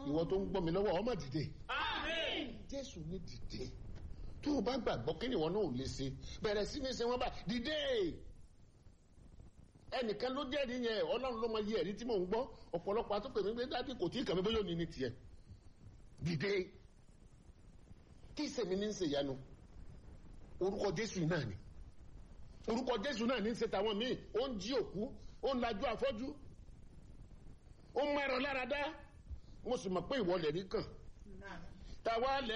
ìwọ tó ń gbọ́ mi lọ́wọ́ ọmọ dìde Àmín. jésù ní dìde tó o bá gbàgbọ́ kí ni ìwọ náà ò lè ṣe bẹ̀rẹ̀ sí ní ṣe wọ́n bá dìde ẹnìkan ló jẹ́rìí yẹn ọlọ́run ló mọ iye ẹ̀rí tí mò ń gbọ́ ọ̀pọ̀lọpọ̀ àtúpè mi pé dájú kò tí ì kàn mí bóyá òní ní tiẹ̀ dìde kí ìsèmi ní ń ṣe ìyanu orúkọ jésù náà ni orúkọ jésù náà ní ń ṣe tàwọn míì ó ń jí òkú ó ń lajú afọ́jú ó ń mọ ẹ̀rọ lára dá mo sì mọ̀ pé ìwọ lẹ̀ rí kàn táwa lẹ̀